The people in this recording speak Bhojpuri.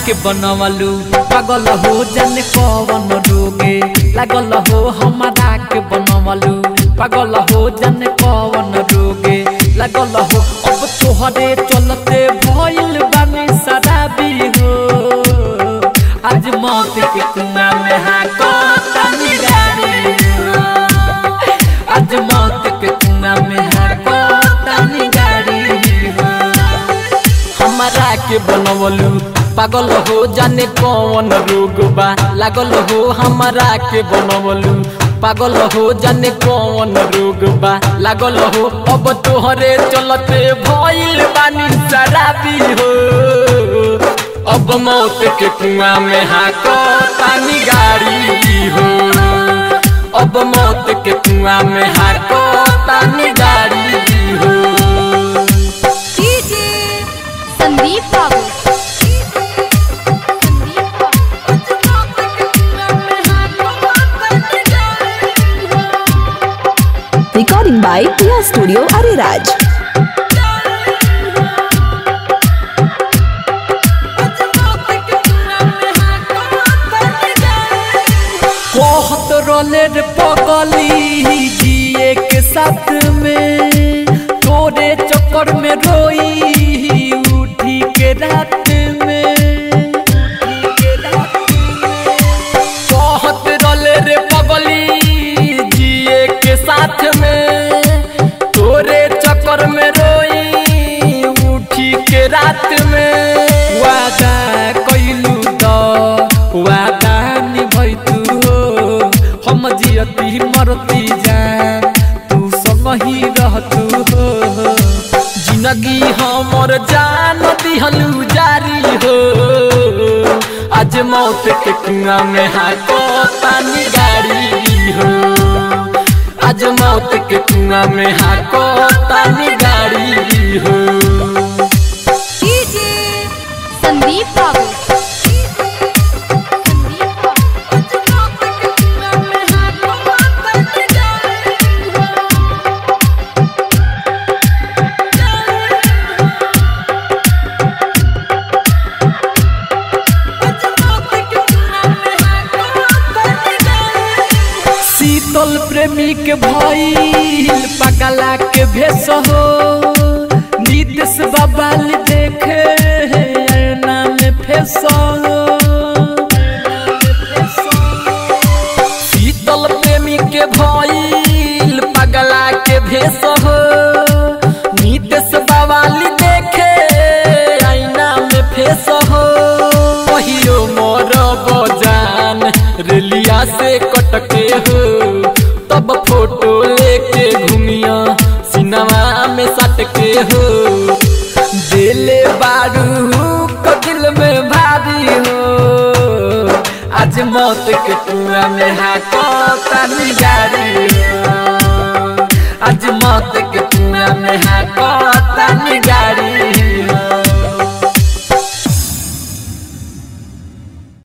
के बनवलू पागल हो जाने कवन रोगे लागल हो हमारा के बनवलू पागल हो जाने कवन रोगे लागल हो अब तोहरे चलते भइल बानी शराबी हो आज मौत के कुआं में हाको तानी गाड़ी हो आज मौत के कुआं में हाको तानी गाड़ी हो हमारा के बनवलू पागल हो जाने कौन रोग बा लागल हो हमारा के बनवलू पागल हो जाने कौन रोग बा लागल हो अब तोहरे चलते भइल बानी शराबी हो अब मौत के कुआं में हाको पानी गाड़ी हो अब मौत के कुआं में हाको पानी गाड़ी हो डीजे संदीप बाबू संदीप बाबू Recording by Tia Studio Ariraj. कहत रोले रे पगली जिए के साथ में तोरे चक्कर में रोई उठी के रात में कहत रोले रे पगली जिए के साथ में तोरे चक्कर में रोई उठी के रात में वादा कैलू द वादा निभई तू हो हम जियती मरती जान तू संग ही रहतू हो जिंदगी हमर जान दिहलू जारी हो आज मौत के कुआं में हाको तानी गाड़ी हो आज मौत के कुआं में हाको तानी गाड़ी हो डीजे संदीप बाबू संदीप शीतल प्रेमी के भइल पगला के भेष हो नीतीश बबाल देखे ऐना में फेस हो शीतल प्रेमी के भइल पगला के भेष हो नीतीश बवाल देखे ऐना में फेस हो कहियो मोर बजान रेलिया से कटके हो तब फोटो लेके घूमिया सिनेमा में सटके हो दिले बारू को दिल में भारी हो आज मौत के कुआं में हाको तानी गाड़ी हो आज मौत के कुआं में हाको